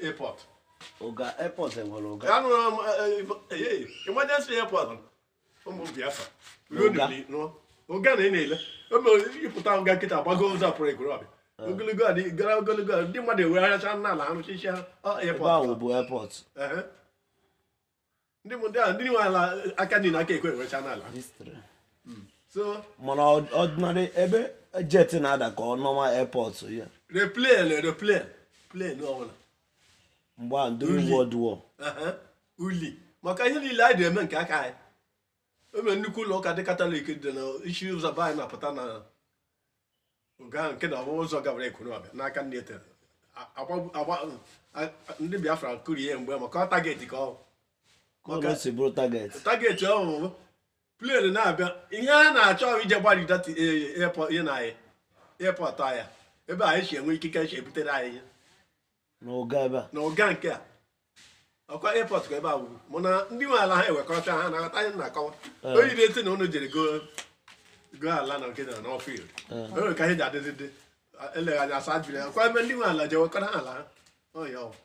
airport ụga airport enwere ụga anụrụ m ee emergency airport ụmụ biafra ruo Ụga. n'ili nụọ ụga na ị na-ele o mere ịpụta nga nkịta gbago ụzọ pụrụ ekorobịa ogologo adị gara ogologo a, ndị mmadụ ewegharịcha n'ala arụchichi ha ọ, ebe airport ahụ bụ airport Ehe. ndị mụ ndị a ndị nwe ala aka niile aka ekwe ewecha n'ala history so mana ọ- ọdịnarị ebe jet na-ada ka ọ normal airport ya replane replane plane ọbụla mgbe a ndị Uli. world war Ehe. uli maka ihe niile anyị na-eme nke aka anyị o mere nnukwu ụlọ ụka dị katọlik dị na isi ụzọ be anyị na-apụta na nga nke na ọbụ ụzọ gabara ekwurọbịa n'aka ndị etere Agba- agba- a- ndị biafra kụrie ya mgbe maka ọ tageti ka ọ ka ọ si bụrụ target tageti ọhụrụ plen na-abịa ihe a na-achọ ije gbarida ihe na anyị airport anyị ebe anyị si enwe ikike si ebutere anyị ihe na ụga ebe a na ụga nke a ọkwa airport ka ebe a wuru mana ndị nwe ala ha ewekọcha ha na-aghọta anyị na-akọwa Ee. onye dị eti na ụnụ jere go go ala na nke na n'ọfield Ee. o nwere ka ihe ji adịzi dị eleghị anya asa jiri ya ọkwa ebe ndị nwe ala je wekọta ha ala ha ọ ya ọ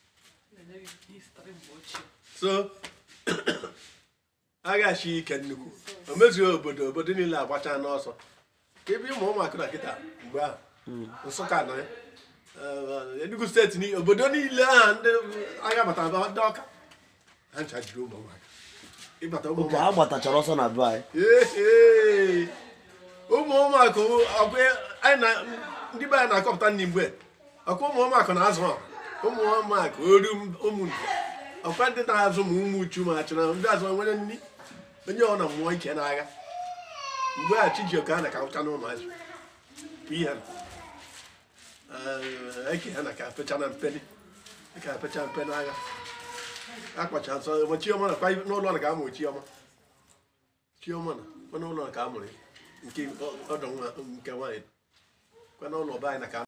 so aghachi ike nnukwu o mezughị obodo obodo niile agbacha n'ọsọ ka ebe ụmụ ụmụaka na kịta mgbe ahụ nsụka nọ ya Eh, enugu steeti niile obodo niile ahụ ndị agha batara ba- ndị ọka ha ncha jiri ụmụ ụmụaka ịbata ụmụ oke ụmụaka ha gbatachara ọsọ na be anyị Ee, ụmụ ụmụaka ọkwa anyị na ndị be anyị na-akọpụta nri mgbe ọkwa ụmụ ụmụaka na-azụ ọha ụmụ ụmụaka oru ụmụ ndu ọkwa ndị na-azụ ma ụmụ uchu ma achụ na ndị azụ nwere nri onye ọ na mmụọ ike n'agha mgbe a chijioke a na ka ụcha na ụmụazị bụ ihe na Eh, eke ha na ka pecha na mpeni ka pecha mpe n'agha akpacha nsọ ma chioma na kwa n'ụlọ na ka amụ chioma chioma na kwa n'ụlọ na ka a mụrụ ya nke ọdọ nwa nke nwaanyị kwa n'ụlọ be anyị na ka